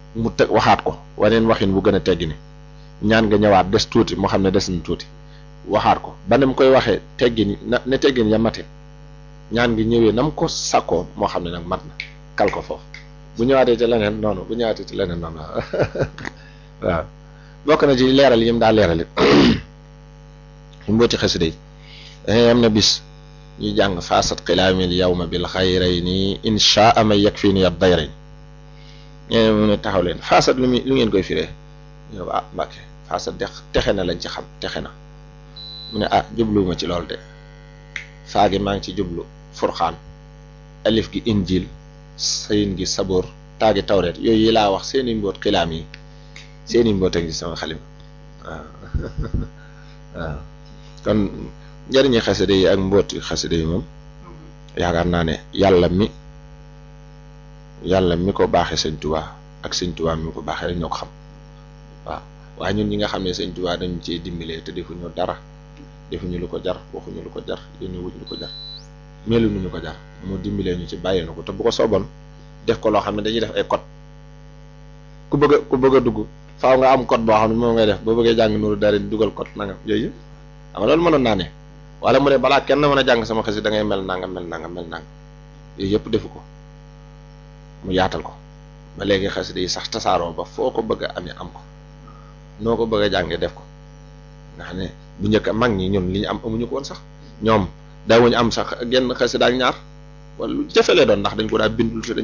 mu teg waxaat ko waneen waxin bu gën a teggi ni ñaan nga ñëwaat des tuuti moo xam ne des na tuuti waxaat ko ba ne mu koy waxee teggin na ne teggin ya mate ñaan gi ñëwee na mu ko sàkkoo moo xam ne nag mat na kal ko foofu bu ñëwaatee ci leneen noonu bu ñëwaatee ci leneen noonu waaw bokk na ci leeral yi mu daa leeral it ñu mbooti xasida yi dangay am na bis ñuy jàng faasat xilaamil yawma bil xayrayni inshaa ma yakfini ad dayrayn ñee mu ne taxaw leen faasat lu muy lu ngeen koy firee ñëw ah mbàkke faasat de texe na lañ ci xam texe na mu ne ah jubluwuma ci loolu de faagi maa ngi ci jublu furxaan alif gi injil sayin gi saboor taagi tawreet yooyu yi laa wax seeni mboot xilaam yi seeni mboot a ngi sama xalima waaw waaw kon njëriñi xasida yi ak mbooti xasida yi moom yaakaar naa ne yàlla mi yàlla mi ko baaxee sëñ Tuubaa ak sëñ Tuubaa mi ko baaxee rek ñoo ko xam waaw waaye ñun ñi nga xam ne sëñ Tuubaa dañu cee dimbalee te defuñu dara defuñu lu ko jar waxuñu lu ko jar yónni wuñ lu ko jar melu nu ñu ko jar mu dimbalee ñu ci bàyyi na ko te bu ko sooboon def ko loo xam ne dañuy def ay code ku bëgg a ku bëgg a dugg faaw nga am code boo xam ne moom ngay def boo bëggee jàng nuru dara dugal code nangam yooyu xam nga loolu mënoon naa ne wala mu ne balaa kenn mën a jàng sama xasi da ngay mel nangam mel nangam mel nangam yooyu yëpp defu ko mu yaatal ko ba léegi xasida yi sax tasaaroo ba foo ko bëgg a amee am ko noo ko bëgg a jàngee def ko nga xam ne bu njëkk mag ñi ñun li ñu am amuñu ko woon sax ñoom daawuñu am sax genn xasida ak ñaar wala lu jafe lee doon ndax dañ ko daa bindul te